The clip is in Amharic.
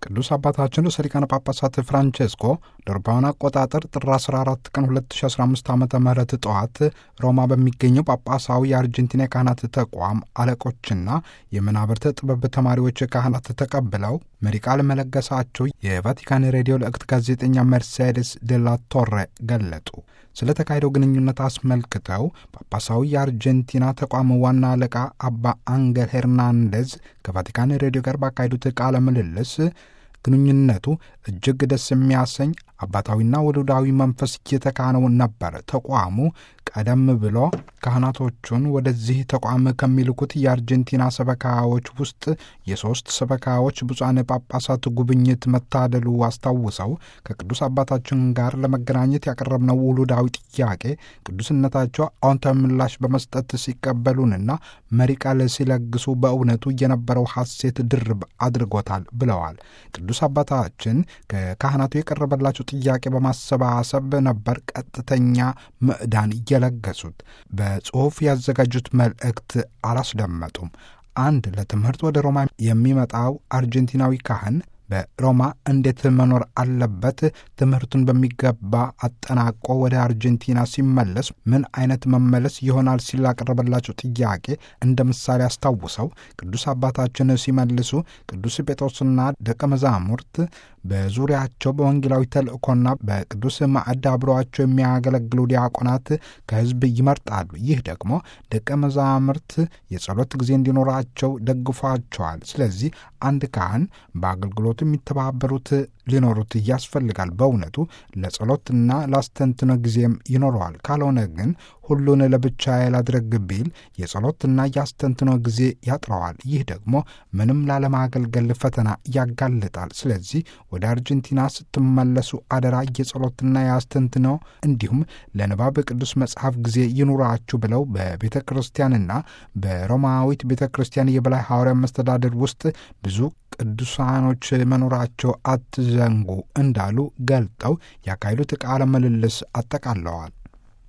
ቅዱስ አባታችን ርዕሰ ሊቃነ ጳጳሳት ፍራንቼስኮ ለአውሮፓውያን አቆጣጠር ጥር 14 ቀን 2015 ዓ ም ጠዋት ሮማ በሚገኘው ጳጳሳዊ የአርጀንቲና የካህናት ተቋም አለቆችና የመናብርተ ጥበብ ተማሪዎች ካህናት ተቀብለው መሪ ቃል መለገሳቸው የቫቲካን ሬዲዮ ልእክት ጋዜጠኛ መርሴዴስ ዴላ ቶሬ ገለጡ። ስለ ተካሄደው ግንኙነት አስመልክተው ጳጳሳዊ የአርጀንቲና ተቋም ዋና አለቃ አባ አንገል ሄርናንዴዝ ከቫቲካን ሬዲዮ ጋር ባካሄዱት ቃለ ምልልስ ግንኙነቱ እጅግ ደስ የሚያሰኝ አባታዊና ወሉዳዊ መንፈስ እየተካነው ነበር። ተቋሙ ቀደም ብሎ ካህናቶቹን ወደዚህ ተቋም ከሚልኩት የአርጀንቲና ሰበካዎች ውስጥ የሦስት ሰበካዎች ብፁዓን ጳጳሳት ጉብኝት መታደሉ አስታውሰው ከቅዱስ አባታችን ጋር ለመገናኘት ያቀረብነው ውሉዳዊ ጥያቄ ቅዱስነታቸው አዎንታዊ ምላሽ በመስጠት ሲቀበሉንና መሪ ቃል ሲለግሱ በእውነቱ የነበረው ሐሴት ድርብ አድርጎታል ብለዋል። ቅዱስ አባታችን ከካህናቱ የቀረበላቸው ጥያቄ በማሰባሰብ ነበር ቀጥተኛ ምዕዳን እየለገሱት። በጽሑፍ ያዘጋጁት መልእክት አላስደመጡም። አንድ ለትምህርት ወደ ሮማ የሚመጣው አርጀንቲናዊ ካህን በሮማ እንዴት መኖር አለበት? ትምህርቱን በሚገባ አጠናቆ ወደ አርጀንቲና ሲመለስ ምን አይነት መመለስ ይሆናል? ሲል ላቀረበላቸው ጥያቄ እንደ ምሳሌ አስታውሰው ቅዱስ አባታችን ሲመልሱ ቅዱስ ጴጥሮስና ደቀ መዛሙርት በዙሪያቸው በወንጌላዊ ተልእኮና በቅዱስ ማዕድ አብረዋቸው የሚያገለግሉ ዲያቆናት ከሕዝብ ይመርጣሉ። ይህ ደግሞ ደቀ መዛሙርት የጸሎት ጊዜ እንዲኖራቸው ደግፏቸዋል። ስለዚህ አንድ ካህን በአገልግሎቱ የሚተባበሩት ሊኖሩት ያስፈልጋል። በእውነቱ ለጸሎትና ላስተንትኖ ጊዜም ይኖረዋል። ካልሆነ ግን ሁሉን ለብቻ ላድርግ ቢል የጸሎትና የአስተንትኖ ጊዜ ያጥረዋል። ይህ ደግሞ ምንም ላለማገልገል ፈተና ያጋልጣል። ስለዚህ ወደ አርጀንቲና ስትመለሱ አደራ የጸሎትና የአስተንትኖ እንዲሁም ለንባብ ቅዱስ መጽሐፍ ጊዜ ይኑራችሁ ብለው በቤተ ክርስቲያንና በሮማዊት ቤተ ክርስቲያን የበላይ ሐዋርያ መስተዳደር ውስጥ ብዙ ቅዱሳኖች መኖራቸው አትዘንጉ እንዳሉ ገልጠው ያካሄዱት ቃለ ምልልስ አጠቃለዋል።